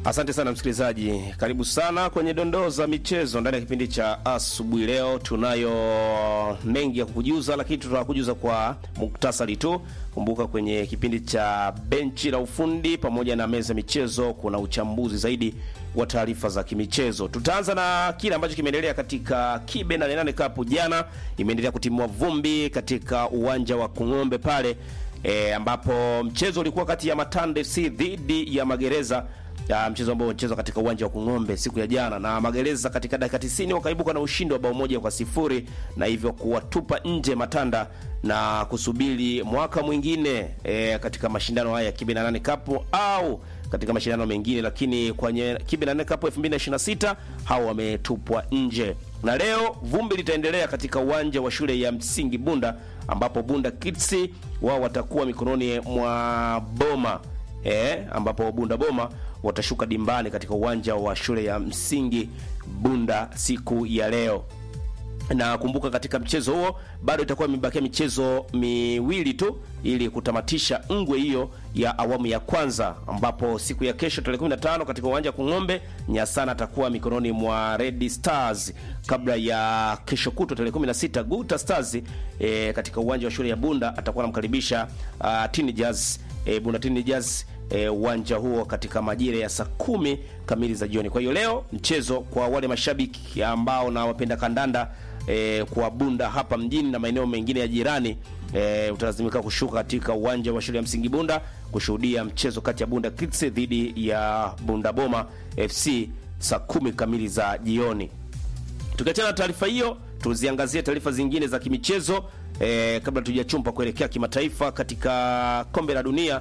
Asante sana msikilizaji, karibu sana kwenye dondoo za michezo ndani ya kipindi cha asubuhi. Leo tunayo mengi ya kukujuza, lakini tutakujuza kwa muktasari tu. Kumbuka kwenye kipindi cha benchi la ufundi pamoja na meza michezo kuna uchambuzi zaidi wa taarifa za kimichezo. Tutaanza na kile ambacho kimeendelea katika Kibe na Nane Cup. Jana imeendelea kutimua vumbi katika uwanja wa Kung'ombe pale e, ambapo mchezo ulikuwa kati ya Matande FC dhidi ya Magereza ya mchezo ambao unachezwa katika uwanja wa Kung'ombe siku ya jana, na Magereza katika dakika 90 wakaibuka na ushindi wa bao moja kwa sifuri na hivyo kuwatupa nje Matanda na kusubiri mwaka mwingine e, katika mashindano haya ya Kibe na Nane Cup au katika mashindano mengine, lakini kwenye Kibe na Nane Cup 2026 hao wametupwa nje. Na leo vumbi litaendelea katika uwanja wa shule ya msingi Bunda ambapo Bunda Kids wao watakuwa mikononi mwa Boma e, ambapo Bunda Boma watashuka dimbani katika uwanja wa shule ya msingi Bunda siku ya leo. Na kumbuka katika mchezo huo bado itakuwa imebakia michezo miwili tu ili kutamatisha ngwe hiyo ya awamu ya kwanza, ambapo siku ya kesho tarehe 15 katika uwanja wa Kung'ombe Nyasana atakuwa mikononi mwa Red Stars, kabla ya kesho kutwa tarehe 16 Guta Stars e, katika uwanja wa shule ya Bunda atakuwa anamkaribisha uh, Teenagers e, Bunda Teenagers uwanja e, huo katika majira ya saa kumi kamili za jioni. Kwa hiyo leo mchezo kwa wale mashabiki ambao na wapenda kandanda e, kwa Bunda hapa mjini na maeneo mengine ya jirani e, utalazimika kushuka katika uwanja wa shule ya msingi Bunda kushuhudia mchezo kati ya Bunda Kids dhidi ya Bunda Boma FC saa kumi kamili za jioni. Tukiachana na taarifa hiyo, tuziangazie taarifa zingine za kimichezo e, kabla tujachumpa kuelekea kimataifa katika kombe la dunia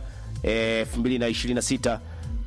2026.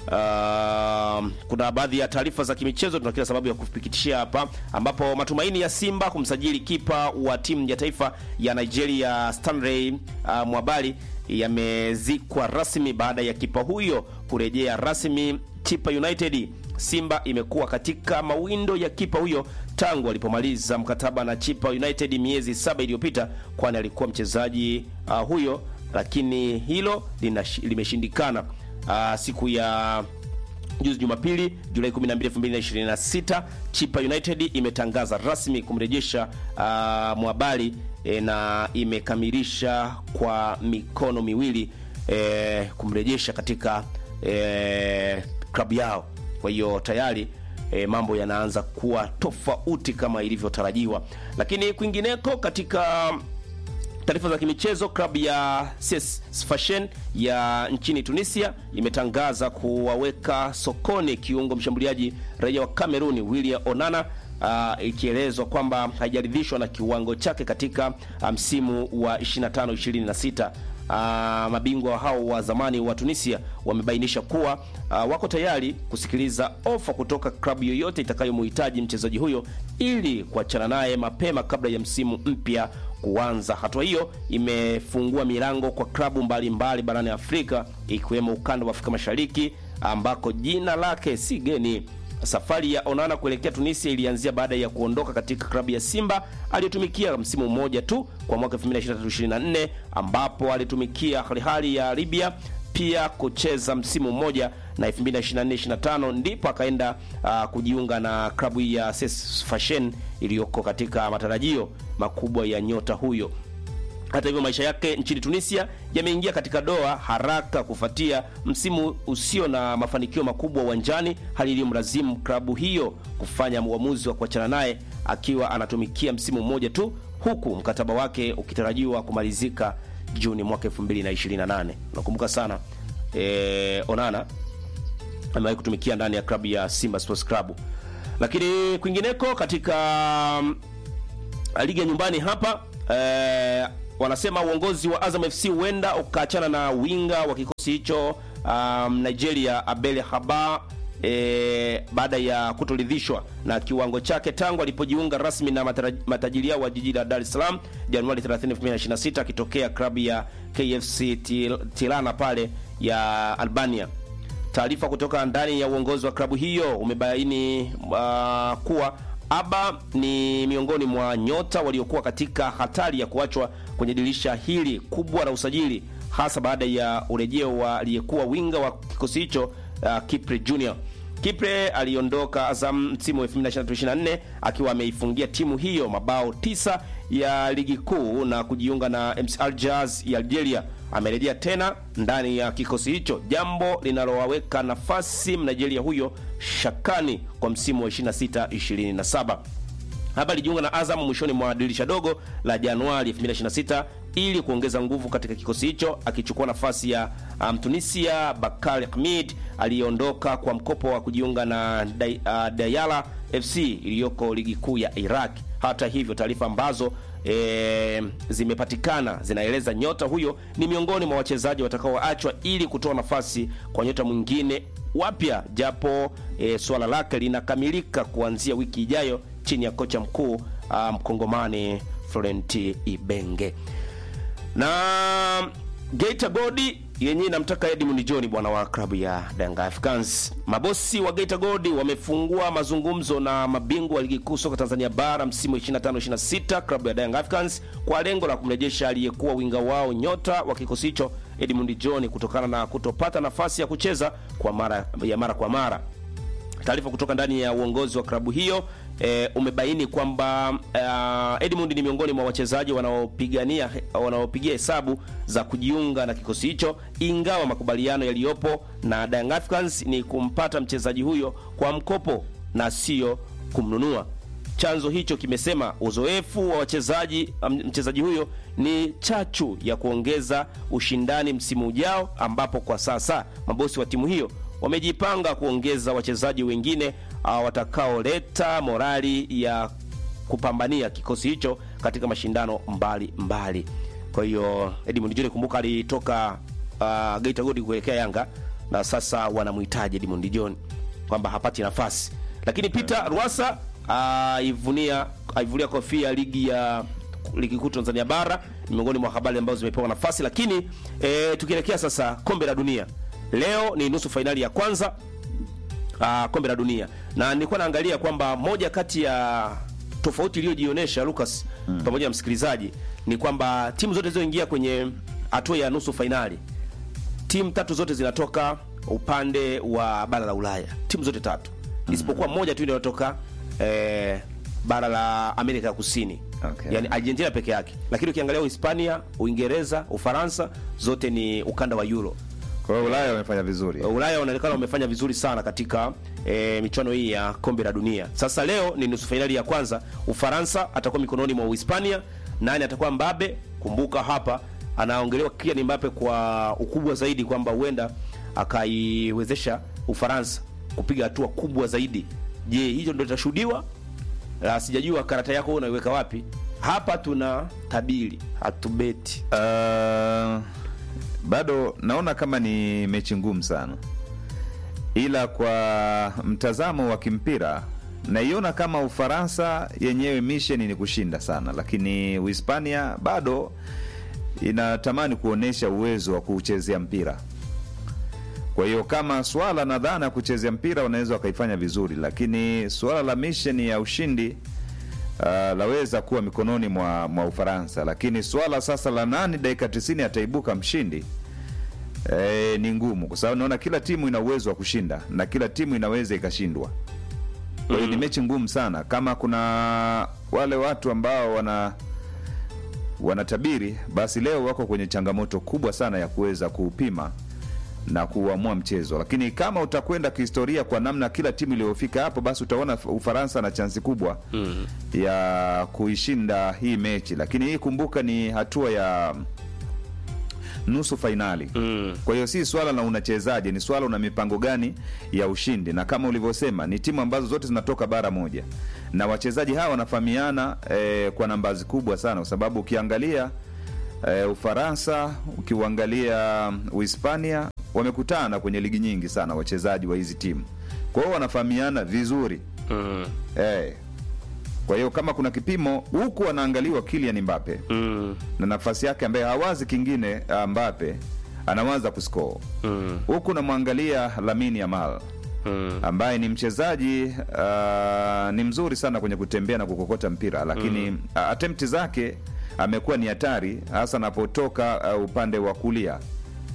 Uh, kuna baadhi ya taarifa za kimichezo tuna kila sababu ya kupikitishia hapa, ambapo matumaini ya Simba kumsajili kipa wa timu ya taifa ya Nigeria Stanley uh, Mwabali yamezikwa rasmi baada ya kipa huyo kurejea rasmi Chipa United. Simba imekuwa katika mawindo ya kipa huyo tangu alipomaliza mkataba na Chipa United miezi saba iliyopita, kwani alikuwa mchezaji uh, huyo lakini hilo limeshindikana. Uh, siku ya juzi Jumapili, Julai 12, 2026, Chipa United imetangaza rasmi kumrejesha uh, Mwabali e, na imekamilisha kwa mikono miwili e, kumrejesha katika e, klabu yao. Kwa hiyo tayari E, mambo yanaanza kuwa tofauti kama ilivyotarajiwa, lakini kwingineko katika taarifa za kimichezo, klabu ya CS Sfaxien ya nchini Tunisia imetangaza kuwaweka sokoni kiungo mshambuliaji raia wa Kameruni William Onana, uh, ikielezwa kwamba haijaridhishwa na kiwango chake katika msimu um, wa 25 26. Uh, mabingwa hao wa zamani wa Tunisia wamebainisha kuwa uh, wako tayari kusikiliza ofa kutoka klabu yoyote itakayomhitaji mchezaji huyo ili kuachana naye mapema kabla ya msimu mpya kuanza. Hatua hiyo imefungua milango kwa klabu mbalimbali barani Afrika ikiwemo ukanda wa Afrika Mashariki ambako jina lake si geni. Safari ya Onana kuelekea Tunisia ilianzia baada ya kuondoka katika klabu ya Simba aliyotumikia msimu mmoja tu kwa mwaka 2023-2024 ambapo alitumikia Al Ahly ya Libya pia kucheza msimu mmoja na 2024-2025 ndipo akaenda uh, kujiunga na klabu ya CS Sfaxien iliyoko katika matarajio makubwa ya nyota huyo. Hata hivyo maisha yake nchini Tunisia yameingia katika doa haraka kufuatia msimu usio na mafanikio makubwa uwanjani, hali iliyomlazimu klabu hiyo kufanya uamuzi wa kuachana naye akiwa anatumikia msimu mmoja tu, huku mkataba wake ukitarajiwa kumalizika Juni mwaka 2028. Nakumbuka sana e, Onana amewahi kutumikia ndani ya klabu ya Simba Sports Club, lakini kwingineko katika um, ligi ya nyumbani hapa e, wanasema uongozi wa Azam FC huenda ukaachana na winga wa kikosi hicho um, Nigeria Abel Haba e, baada ya kutoridhishwa na kiwango chake tangu alipojiunga rasmi na matajiri yao wa jiji la Dar es Salaam Januari 30, 2026 akitokea klabu ya KFC Tirana pale ya Albania. Taarifa kutoka ndani ya uongozi wa klabu hiyo umebaini uh, kuwa Aba ni miongoni mwa nyota waliokuwa katika hatari ya kuachwa kwenye dirisha hili kubwa la usajili, hasa baada ya urejeo wa aliyekuwa winga wa kikosi hicho uh, Kipre Junior. Kipre aliondoka Azam msimu wa 2023-2024 akiwa ameifungia timu hiyo mabao tisa ya ligi kuu na kujiunga na MC Alger ya Algeria. Amerejea tena ndani ya kikosi hicho, jambo linalowaweka nafasi Mnigeria huyo shakani kwa msimu wa 26-27. Hapa alijiunga na Azam mwishoni mwa dirisha dogo la Januari 2026 ili kuongeza nguvu katika kikosi hicho, akichukua nafasi ya Mtunisia um, Bakari Hamid aliyeondoka kwa mkopo wa kujiunga na Day, uh, Dayala FC iliyoko ligi kuu ya Iraq. Hata hivyo, taarifa ambazo e, zimepatikana zinaeleza nyota huyo ni miongoni mwa wachezaji watakaoachwa ili kutoa nafasi kwa nyota mwingine wapya, japo e, suala lake linakamilika kuanzia wiki ijayo chini ya kocha mkuu mkongomani um, Florent Ibenge na Geita Godi yenyewe inamtaka Edmund John bwana wa klabu ya Yanga Africans. Mabosi wa Geita Godi wamefungua mazungumzo na mabingwa wa ligi kuu soka Tanzania bara msimu 25 26 klabu ya Yanga Africans kwa lengo la kumrejesha aliyekuwa winga wao nyota wa kikosi hicho Edmund John kutokana na kutopata nafasi ya kucheza kwa mara ya mara kwa mara. Taarifa kutoka ndani ya uongozi wa klabu hiyo e, umebaini kwamba uh, Edmund ni miongoni mwa wachezaji wanaopigania wanaopigia hesabu za kujiunga na kikosi hicho, ingawa makubaliano yaliyopo na Young Africans ni kumpata mchezaji huyo kwa mkopo na sio kumnunua. Chanzo hicho kimesema uzoefu wa wachezaji mchezaji huyo ni chachu ya kuongeza ushindani msimu ujao, ambapo kwa sasa mabosi wa timu hiyo wamejipanga kuongeza wachezaji wengine uh, watakaoleta morali ya kupambania kikosi hicho katika mashindano mbali mbali. Kwa hiyo Edmund John, kumbuka alitoka uh, Geita Gold kuelekea Yanga na sasa wanamhitaji Edmund John kwamba hapati nafasi, lakini Peter Rwasa aivunia uh, aivulia kofia ligi ya ligi kuu Tanzania bara ni miongoni mwa habari ambazo zimepewa nafasi, lakini e, tukielekea sasa kombe la dunia Leo ni nusu fainali ya kwanza uh, kombe la dunia, na nilikuwa naangalia kwamba moja kati ya tofauti iliyojionyesha Lucas, mm. pamoja na msikilizaji, ni kwamba timu zote zilizoingia kwenye hatua ya nusu fainali, timu tatu zote zinatoka upande wa bara la Ulaya, timu zote tatu mm. isipokuwa moja tu inayotoka eh, bara la Amerika ya Kusini Okay. Yani Argentina peke yake, lakini ukiangalia Uhispania, Uingereza, Ufaransa zote ni ukanda wa Euro. Kwa hiyo Ulaya wamefanya vizuri. Ulaya wanaonekana wamefanya vizuri sana katika e, michuano hii ya kombe la dunia. Sasa leo ni nusu fainali ya kwanza. Ufaransa atakuwa mikononi mwa Uhispania. Nani atakuwa Mbappe? Kumbuka hapa anaongelewa Kylian Mbappe kwa ukubwa zaidi kwamba huenda akaiwezesha Ufaransa kupiga hatua kubwa zaidi. Je, hicho ndio litashuhudiwa? La, sijajua karata yako unaiweka wapi? Hapa tuna tabiri, hatubeti. Uh, bado naona kama ni mechi ngumu sana, ila kwa mtazamo wa kimpira naiona kama Ufaransa yenyewe misheni ni kushinda sana, lakini Uhispania bado inatamani kuonyesha uwezo wa kuchezea mpira. Kwa hiyo kama swala na dhana ya kuchezea mpira wanaweza wakaifanya vizuri, lakini swala la misheni ya ushindi uh, laweza kuwa mikononi mwa, mwa Ufaransa, lakini swala sasa la nani dakika 90 ataibuka mshindi e, ni ngumu, kwa sababu naona kila timu ina uwezo wa kushinda na kila timu inaweza ikashindwa. Kwa hiyo ni mechi ngumu sana. Kama kuna wale watu ambao wana wanatabiri, basi leo wako kwenye changamoto kubwa sana ya kuweza kuupima na kuamua mchezo, lakini kama utakwenda kihistoria kwa namna kila timu iliyofika hapo, basi utaona Ufaransa na chansi kubwa Mm. ya kuishinda hii mechi, lakini hii kumbuka, ni hatua ya nusu fainali. Mm. Kwa hiyo si swala la unachezaje, ni swala una mipango gani ya ushindi, na kama ulivyosema ni timu ambazo zote zinatoka bara moja na wachezaji hawa wanafahamiana eh, kwa nambazi kubwa sana, kwa sababu ukiangalia eh, Ufaransa ukiuangalia Uhispania wamekutana kwenye ligi nyingi sana wachezaji wa hizi timu, kwa hiyo wanafahamiana vizuri Mm. eh. Kwa hiyo kama kuna kipimo huku anaangaliwa Kylian Mbappe Mm. na nafasi yake ambaye hawazi kingine, ah, Mbappe anawaza kuscore Mm. huku namwangalia Lamine Yamal Mm. ambaye ni mchezaji uh, ni mzuri sana kwenye kutembea na kukokota mpira, lakini mm. attempt zake amekuwa ni hatari, hasa anapotoka uh, upande wa kulia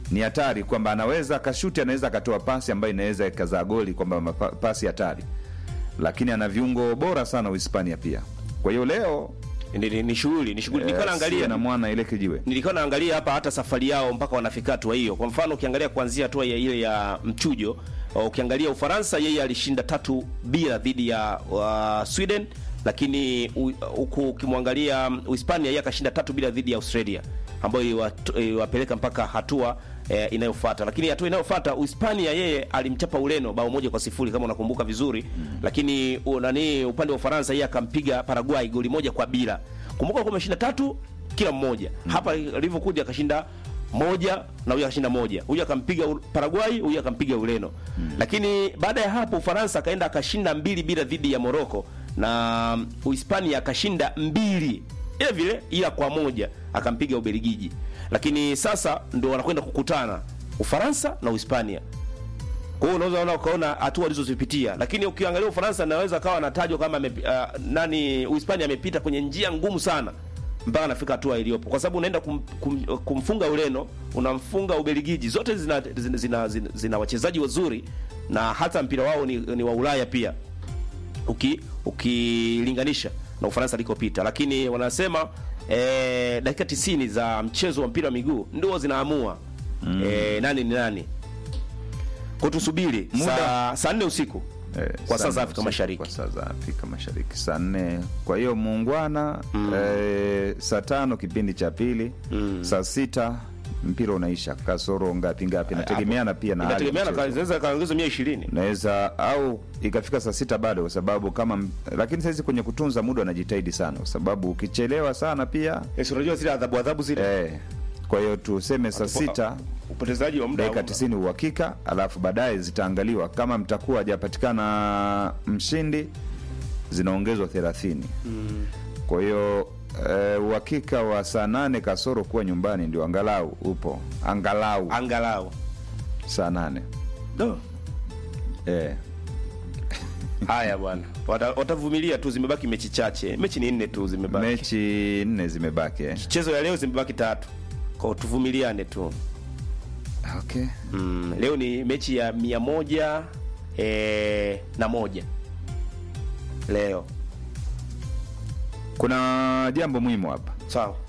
ni hatari kwamba anaweza akashuti, anaweza akatoa pasi ambayo inaweza ikazaa goli, kwamba mapa- pasi hatari, lakini ana viungo bora sana Uhispania pia. Kwa hiyo leo Ni, ni, ni shughuli ni shughuli. Nilikuwa eh, siwe naangalia na mwana ile kijiwe nilikuwa naangalia hapa hata safari yao mpaka wanafika hatua hiyo. Kwa mfano ukiangalia kuanzia hatua ya ile ya mchujo, uh, ukiangalia Ufaransa yeye alishinda tatu bila dhidi ya uh, Sweden, lakini u- huku ukimwangalia um, Uhispania yeye akashinda tatu bila dhidi ya Australia ambayo iwat- iwapeleka mpaka hatua eh, inayofuata. Lakini hatua inayofuata Uhispania yeye alimchapa Ureno bao moja kwa sifuri kama unakumbuka vizuri lakini u, nani upande wa Ufaransa yeye akampiga Paraguay goli moja kwa bila. Kumbuka kwa ameshinda tatu kila mmoja hapa alivyokuja akashinda moja na huyu akashinda moja, huyu akampiga U- Paraguay, huyu akampiga Ureno. Lakini baada ya hapo Ufaransa akaenda akashinda mbili bila dhidi ya Morocco na um, Uhispania akashinda mbili ile vile, ila kwa moja akampiga Ubelgiji. Lakini sasa ndio wanakwenda kukutana Ufaransa na Uhispania. Kwa hiyo unaweza ona ukaona hatua walizozipitia, lakini ukiangalia Ufaransa anaweza kawa anatajwa kama ame, uh, nani Uhispania amepita kwenye njia ngumu sana mpaka anafika hatua iliyopo, kwa sababu unaenda kum, kum, kumfunga Ureno, unamfunga Ubelgiji, zote zina, zina, zina, zina, zina wachezaji wazuri na hata mpira wao ni, ni wa Ulaya pia uki ukilinganisha na Ufaransa alikopita, lakini wanasema eh, dakika 90 za mchezo wa mpira wa miguu ndio zinaamua eh, nani ni nani. Kwa tusubiri Muda. saa saa nne usiku Eh, kwa saa saa za nne Afrika usiku Mashariki. Kwa saa za Afrika Mashariki saa nne. Kwa hiyo muungwana eh, saa tano kipindi cha pili saa sita mpira unaisha kasoro ngapi ngapi, inategemeana pia na hali ya inategemeana, mchezo. inaweza kaongezwa mia ishirini. naweza au ikafika saa sita bado, kwa sababu kama, lakini saizi kwenye kutunza muda wanajitahidi sana, kwa sababu ukichelewa sana pia Yes, unajua zile adhabu adhabu zile eh, kwa hiyo tuseme saa sita upotezaji wa muda dakika hauna. 90 uhakika, alafu baadaye zitaangaliwa kama mtakuwa hajapatikana mshindi, zinaongezwa 30. Kwa hiyo eh, uhakika wa saa nane kasoro kuwa nyumbani ndio angalau upo, angalau angalau saa nane no. eh. Haya bwana, Wata- watavumilia tu, zimebaki mechi chache, mechi ni nne tu zimebaki, Mechi nne zimebaki eh. mchezo ya leo zimebaki tatu, kwa tuvumiliane tu. Okay. Mm, leo ni mechi ya mia moja eh, na moja leo. Kuna jambo muhimu hapa Sawa.